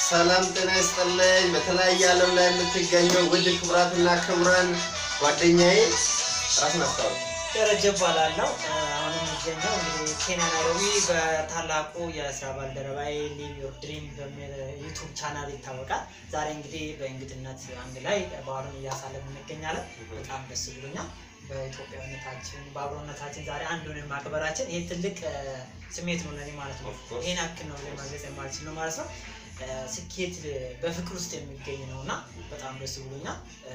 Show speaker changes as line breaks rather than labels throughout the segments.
ሰላም ጤና ይስጥልኝ። በተለያየ ዓለም ላይ የምትገኙ ውድ ክቡራትና ክቡራን ጓደኛዬ ራስን አስተዋወቅ።
ደረጀ እባላለሁ። አሁን የሚገኘው እንግዲህ ኬንያ ናይሮቢ በታላቁ የስራ ባልደረባዬ ሊቭ ዮር ድሪም በሚል ዩቱብ ቻናል ይታወቃል። ዛሬ እንግዲህ በእንግድነት አንድ ላይ በዓሉን እያሳለፍን እንገኛለን። በጣም ደስ ብሎኛል። በኢትዮጵያዊነታችን በአብሮነታችን ዛሬ አንዱን ማክበራችን ይህ ትልቅ እ፣ ስሜት ነው ለኔ ማለት ነው።
Of course.
ይህን ያክል ነው ለማግለጽ የማልችል ነው ማለት ነው። እ፣ ስኬት በፍቅር ውስጥ የሚገኝ ነው እና በጣም ደስ ብሎኛል። እ፣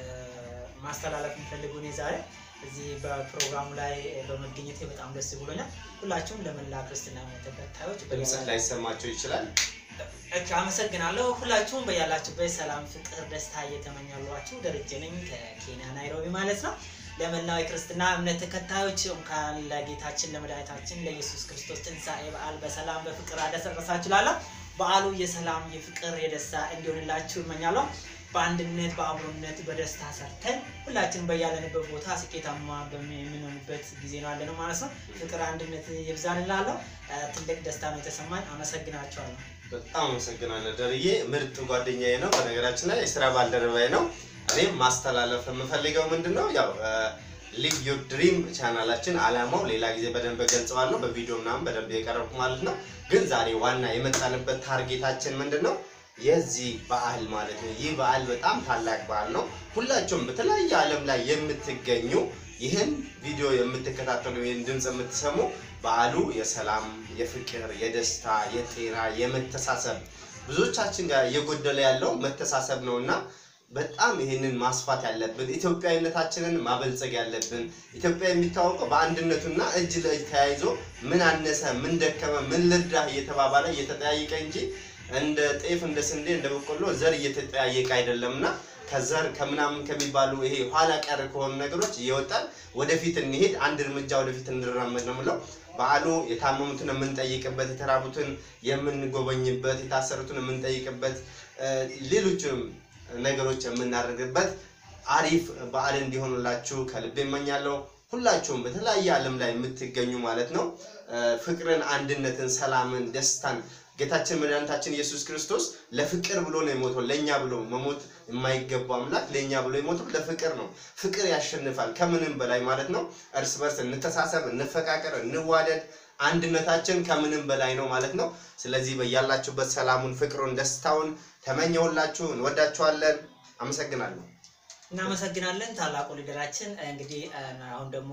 ማስተላለፍ የምፈልገው እኔ ዛሬ እዚህ በፕሮግራሙ ላይ በመገኘቴ በጣም ደስ ብሎኛል። ሁላችሁም ለመላ ክርስትና እምነት ተከታዮች
ድምፅህ ላይሰማቸው ይችላል።
እሺ፣ አመሰግናለሁ። ሁላችሁም በያላችሁበት ሰላም፣ ፍቅር፣ ደስታ እየተመኛሏችሁ ደረጀ ነኝ ከኬንያ ናይሮቢ ማለት ነው። ለመላው የክርስትና እምነት ተከታዮች እንኳን ለጌታችን ለመድኃኒታችን ለኢየሱስ ክርስቶስ ትንሣኤ በዓል በሰላም በፍቅር አደረሳችሁ እላለሁ። በዓሉ የሰላም የፍቅር የደስታ እንዲሆንላችሁ እመኛለሁ። በአንድነት በአብሮነት በደስታ ሰርተን ሁላችንም በያለንበት ቦታ ስኬታማ በሚ- የምንሆንበት ጊዜ ነው ያለ ነው ማለት ነው። ፍቅር አንድነት ይብዛን እላለሁ። እ፣ ትልቅ ደስታ ነው የተሰማኝ። አመሰግናቸዋለሁ።
በጣም አመሰግናለሁ ደርዬ፣ ምርጥ ጓደኛዬ ነው። በነገራችን ላይ የስራ ባልደረባዬ ነው። እኔም ማስተላለፍ የምፈልገው ምንድን ነው ያው ሊቭ ዮር ድሪም ቻናላችን አላማው ሌላ ጊዜ በደንብ ገልጸዋለሁ፣ በቪዲዮ ምናምን በደንብ የቀረብኩ ማለት ነው። ግን ዛሬ ዋና የመጣንበት ታርጌታችን ምንድን ነው? የዚህ በዓል ማለት ነው። ይህ በዓል በጣም ታላቅ በዓል ነው። ሁላችሁም በተለያየ ዓለም ላይ የምትገኙ ይህን ቪዲዮ የምትከታተሉ ይህን ድምፅ የምትሰሙ በዓሉ የሰላም፣ የፍቅር፣ የደስታ፣ የጤና፣ የመተሳሰብ ብዙዎቻችን ጋር እየጎደለ ያለው መተሳሰብ ነው እና በጣም ይህንን ማስፋት ያለብን ኢትዮጵያዊነታችንን ማበልጸግ ያለብን። ኢትዮጵያ የሚታወቀው በአንድነቱና እጅ ለእጅ ተያይዞ ምን አነሰ፣ ምን ደከመ፣ ምን ልርዳህ እየተባባለ እየተጠያየቀ እንጂ እንደ ጤፍ እንደ ስንዴ እንደ በቆሎ ዘር እየተጠያየቀ አይደለምና ከዘር ከምናምን ከሚባሉ ይሄ ኋላ ቀር ከሆኑ ነገሮች እየወጣን ወደፊት እንሄድ፣ አንድ እርምጃ ወደፊት እንራመድ ነው የምለው። በዓሉ የታመሙትን የምንጠይቅበት፣ የተራቡትን የምንጎበኝበት፣ የታሰሩትን የምንጠይቅበት፣ እ፣ ሌሎችም ነገሮች የምናደርግበት አሪፍ በዓል እንዲሆኑላችሁ ከልብ እመኛለሁ። ሁላችሁም በተለያየ ዓለም ላይ የምትገኙ ማለት ነው እ፣ ፍቅርን፣ አንድነትን፣ ሰላምን፣ ደስታን ጌታችን መድኃኒታችን ኢየሱስ ክርስቶስ ለፍቅር ብሎ ነው የሞተው። ለእኛ ብሎ መሞት የማይገባው አምላክ ለእኛ ብሎ የሞተው ለፍቅር ነው። ፍቅር ያሸንፋል ከምንም በላይ ማለት ነው። እርስ በርስ እንተሳሰብ፣ እንፈቃቀር፣ እንዋደድ። አንድነታችን ከምንም በላይ ነው ማለት ነው። ስለዚህ በያላችሁበት ሰላሙን፣ ፍቅሩን፣ ደስታውን ተመኘሁላችሁ። እንወዳችኋለን። አመሰግናለሁ።
እናመሰግናለን ታላቁ ሊደራችን። እንግዲህ እ፣ አሁን ደግሞ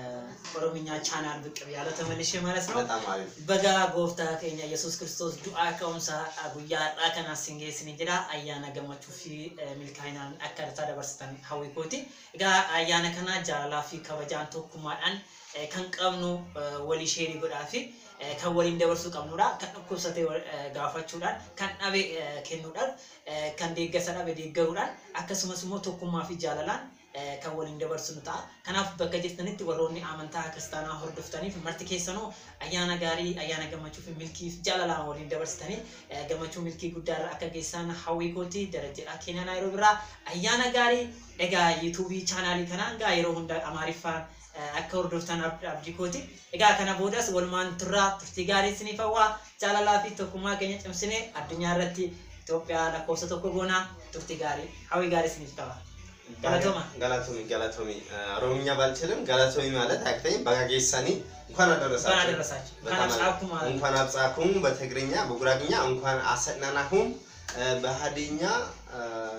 በኦሮምኛ ቻናል ብቅ ያለ ተመልሼ ማለት ነው።
በጣም አሪፍ
በጋ ጎፍታ keenya yesus kiristoos du'aa ka'umsa guyyaa har'aa kana sin geessini jedha ayyaana gammachuu fi eh, milkaa'inaan akka irratti dabarsitan hawwii kooti egaa ayyaana kana jaalalaa fi kabajaan tokkummaadhaan eh, kan qabnu eh, walii sheerii godhaa fi eh, kan waliin dabarsuu qabnudha kan dhukkubsate eh, gaafachuudhaan kan dhabe eh, kennuudhaan eh, kan deeggarsa dhabe deeggaruudhaan akkasumas immoo tokkummaa fi jaalalaan eh, kan waliin dabarsinu ta'a. Kanaaf bakka jirtanitti warroonni amantaa kiristaanaa hordoftaniif marti keessanuu ayyaana gaarii, ayyaana gammachuu fi milkii fi jaalalaan waliin dabarsitanii eh, gammachuu milkii guddaarra akka geessan hawwii kooti darajjedha Keeniyaa Naayiroobii irraa ayyaana gaarii egaa yuutuubii chaanaalii kanaa egaa yeroo hunda amaariffaan eh, akka hordoftan ab- abdii kooti. Egaa kana boodas walumaan turraa turtii gaarii isiniif hawwaa jaalalaa fi tokkummaa keenya cimsinee addunyaa irratti Itoophiyaa lakkoofsa tokko goonaa turtii gaarii hawwii gaarii isiniif qaba. Galatooma.
ገላቶሚ ገላቶሚ ኦሮምኛ ባልችልም ገላቶሚ ማለት አክተኝ በጋጌሳኒ እንኳን
እንኳን
አደረሳችሁ
አደረሳችሁ።
በጣም
እንኳን አብጻኩም ማለት ነው።
እንኳን አብጻኩም በትግርኛ በጉራግኛ እንኳን አሰናናሁም እ፣ በሀዲኛ እ፣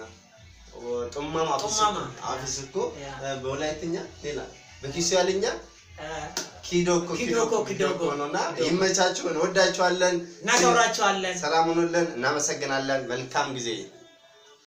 ጡማማ
ጡማማ።
አፍስኮ
ያ።
እ፣ በወላይትኛ ሌላ በኪሱያልኛ ኪዶኮ
ኪዶኮ፣ ኪዶኮ።
ነውና ይመቻችሁ እንወዳችኋለን
እናከብራችኋለን።
ሰላም ሁኑልን እናመሰግናለን መልካም ጊዜ